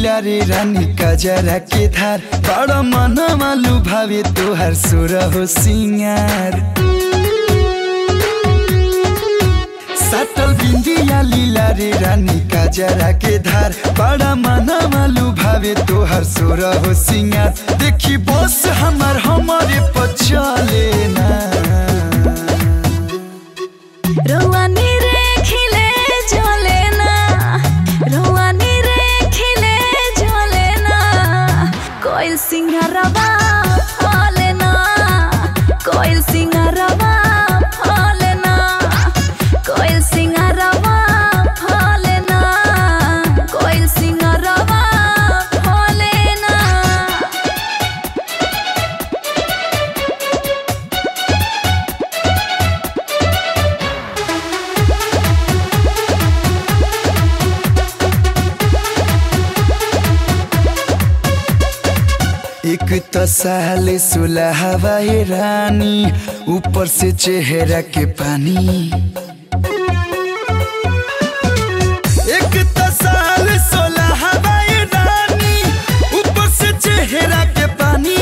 लीला रे रानी कजरा के धार बड़ा मन मालू भावे तोहर सुर हो सिंगार साटल बिंदिया लीला रे रानी कजरा के धार बड़ा मन मालू भावे तोहर सुर हो सिंगार देखी बस हमर हमारे पचले ना रोवानी रे खिले जले ना रोवानी रे खिले जले ना कोयल सिंगारवा फले ना कोयल सिंगारवा फले ना कोयल सिंगारवा फले ना कोयल सिंगारवा फले ना एक तो साल सुलहवा ये रानी ऊपर से चेहरा के पानी एक तो साल सुलहवा ये रानी ऊपर से चेहरा के पानी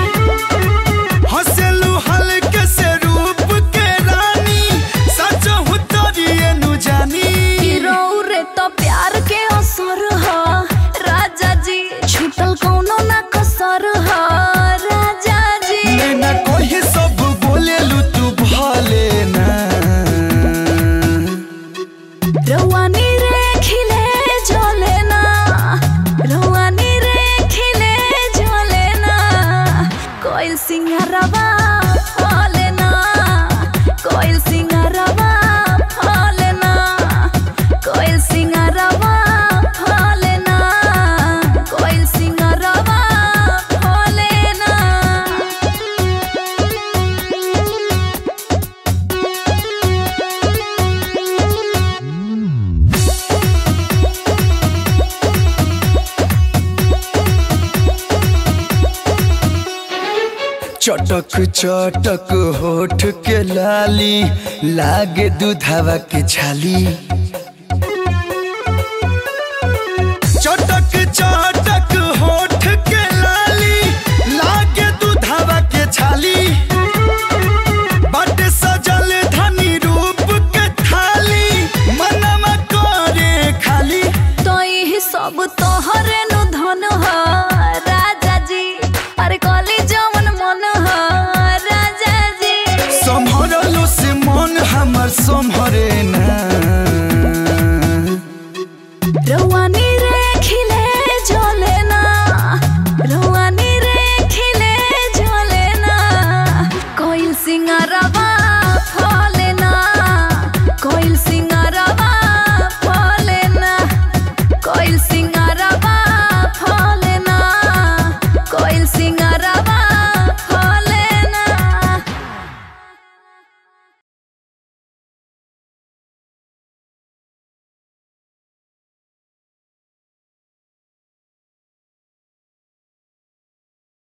हंसलू हल्के से रूप के रानी सच हो तोरिए नु जानी हीरो रे तो प्यार के असर ह राजा जी छूटल कौनो ना कसर ह राजा जी नैना कोई सब बोलेलू तू भले ना रवानी रे खिले जले ना रवानी रे खिले जले ना कोयल सिंगारवा फले ना कोयल सिंगारवा फले ना कोयल सिंगारवा फले ना कोयल सिंगारवा फले ना चटक चटक होठ के लाली लागे दूधावा के छाली चटक चटक होठ के लाली लागे दूधावा के छाली बाटे सजल धनी रूप के थाली मनवा करे खाली तो यही सब तोहरे नु धन ह राजा जी अरे कली जमन मन ह राजा जी सम्हरलो से मन हमर सम्हरे ना रवानी रे खिले